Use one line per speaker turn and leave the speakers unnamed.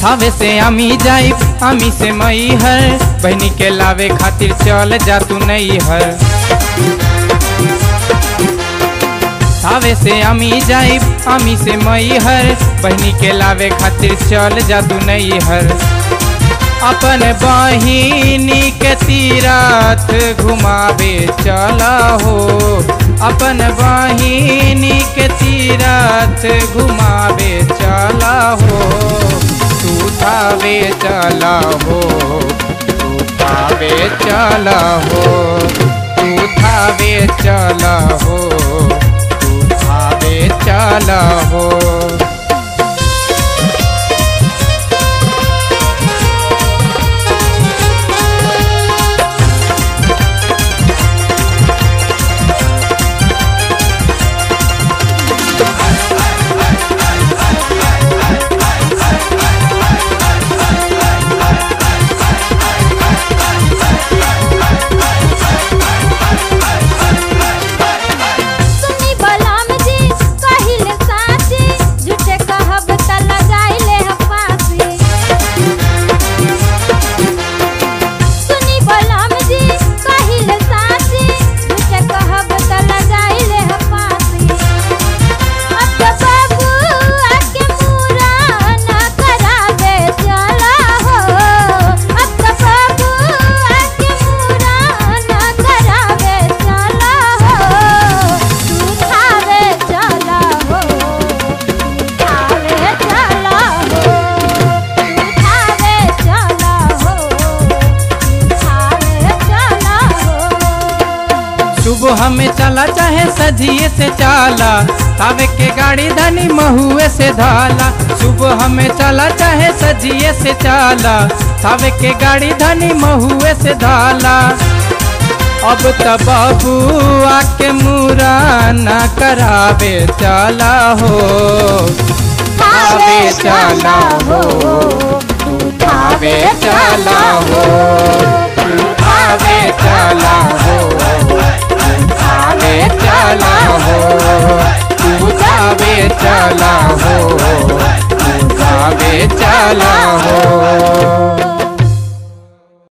थावे से अमी जाई अमी से मई है बहनी के लावे खातिर चल जा तू नहीं है थावे से अमी जाई अमी से मई है बहनी के लावे खातिर चल जा तू नहीं है अपन बहिनी के तीरथ घुमावे चला हो अपन बहिनी के तीरथ घुमावे चला हो तू थावे चला हो तू थावे चला हो तू थावे चला हो तू थावे चला हो
सुनी बलम जी कहिल साची झूठे कहब त लगाइले ह फांसी सुनी बलम जी कहिल साची झूठे कहब त लगाइले ह फांसी अब तो बाबू आके पूरा ना करावे चला हो अब तो बाबू आके पूरा ना करावे चला हो तू खावे चला हो तू खावे चला हो तू खावे चला हो तू खावे चला हो
सुबह में चला चाहे सजिए से चाला तावे के गाड़ी धनी महुए से धाला सुबह में चला चाहे सजिए से चाला तावे के गाड़ी धनी महुए से धाला अब त बाबू आके मुरा न करावे चला हो
खावे चला हो
तू खावे चला हो
तू